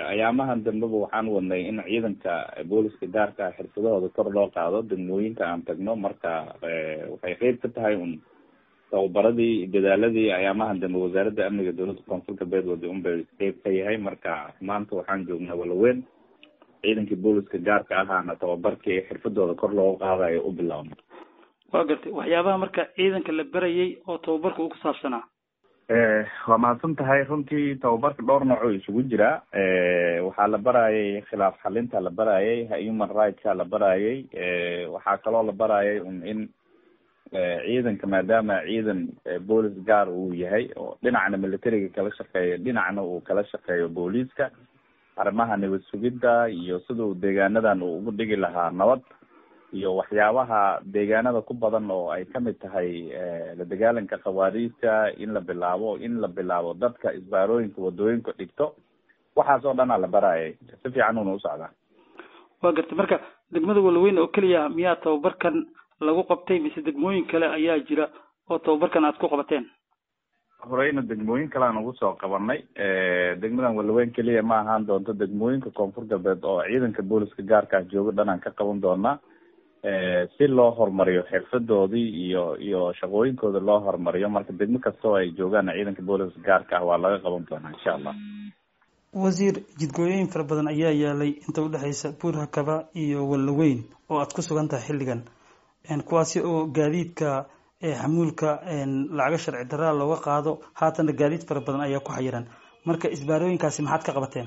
ayaamahan dambeba waxaan wadnay in ciidanka booliska gaarka ah xirfadahooda kor loo qaado degmooyinka aan tagno marka waxay qeyb ka tahay un tababaradii dadaaladii ayaamahan dambe wasaaradda amniga dowladda koonfur galbeed wadi un bay qeyb ka yahay marka maanta waxaan joognaa walaweyn ciidankii booliska gaarka ahaana tababarkii xirfadooda kor loogu qaadayo u bilaabno waa gartay waxyaabaha marka ciidanka la berayay oo tababarka uu ku saabsanaa waa mahadsan tahay runtii tababarka dhowr nooc oo isugu jira waxaa la barayay khilaaf xalinta la barayay human rightska la barayay waxaa kaloo la barayay un in ciidanka maadaama ciidan boolis gaar uu yahay oo dhinacna militariga kala shaqeeyo dhinacna uu kala shaqeeyo booliiska arrimaha nabad sugidda iyo siduu deegaanadan uu ugu dhigi lahaa nabad iyo waxyaabaha deegaanada ku badan oo ay kamid tahay la dagaalanka khawaariijta in la bilaabo in la bilaabo dadka isbaarooyinka wadooyinka dhigto waxaas oo dhanaa la barayay si fiican una usocdaa waa gartay marka degmada walaweyn oo keliya miyaa tababarkan lagu qabtay mise degmooyin kale ayaa jira oo tababarkan aad ku qabateen horeyna degmooyin kale aan ugu soo qabanay degmadan walaweyn keliya ma ahaan doonto degmooyinka koonfur galbeed oo ciidanka booliska gaarka ah jooga dhan aan ka qaban doonaa si loo horumariyo xirfadoodii iyo iyo shaqooyinkooda loo horumariyo marka degmo kasta oo ay joogaan ciidanka booliska gaarka ah waa laga qaban doonaa insha allah wasiir jidgooyooyin fara badan ayaa yaalay inta udhexeysa buur hakaba iyo walaweyn oo aad ku sugan tahay xilligan kuwaasi oo gaadiidka xamuulka lacaga sharci daraa looga qaado haatana gaadiid fara badan ayaa ku xayiran marka isbaarooyinkaasi maxaad ka qabateen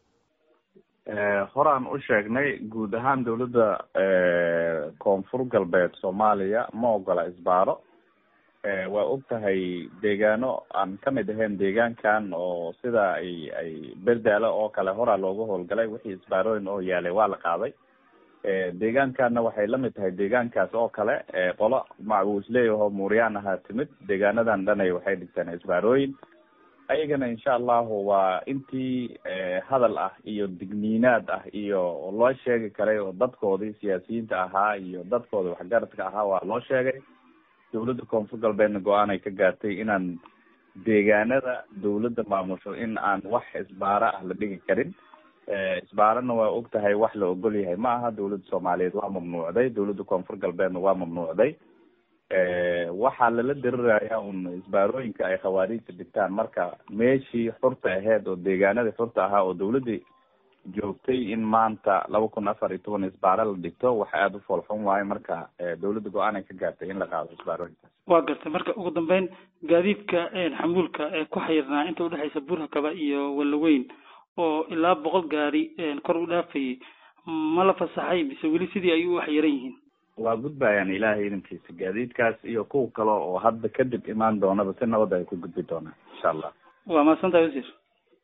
horaan u sheegnay guud ahaan dawladda koonfur galbeed soomaaliya ma ogola isbaaro waa og tahay deegaano aan kamid ahayn deegaankan oo sida ay ay berdaalo oo kale horaa looga howlgalay wixii isbaarooyin oo yaalay waa la qaaday deegaankaana waxay lamid tahay deegaankaas oo kale qolo macbuusleeyahoo muuryaan ahaa timid deegaanadan dhanay waxay dhigteen isbaarooyin ayagana insha allahu waa intii hadal ah iyo digniinaad ah iyo loo sheegi karay oo dadkoodii siyaasiyiinta ahaa iyo dadkoodii waxgaradka ahaa waa loo sheegay dawladda koonfur galbeedna go-aan ay ka gaartay inaan deegaanada dawladda maamusho in aan wax isbaaro ah la dhigi karin isbaarana waa og tahay wax la ogol yahay ma aha dawladda soomaaliyeed waa mamnuucday dawladda koonfur galbeedna waa mamnuucday waxaa lala diriraya un isbaarooyinka ay khawaariijta dhigtaan marka meeshii xurta aheyd oo deegaanadii xurta ahaa oo dawladii joogtay in maanta laba kun afar iyo toban isbaaro la dhigto wax aada u foolxun waayo marka dawladda go-aan ay ka gaartay in la qaado isbaarooyinkaas waa gartay marka ugu dambeyn gaadiidka xamuulka ee ku xayirnaa inta udhexeysa burhakaba iyo walaweyn oo ilaa boqol gaari kor u dhaafayay ma la fasaxay mise weli sidii ay u xayiran yihiin waa gudbayaan ilaahay idankiisa gaadiidkaas iyo kuwa kale oo hadda kadib imaan doonaba si nabad ay ku gudbi doonaan insha allah waa mahadsantahay wasiir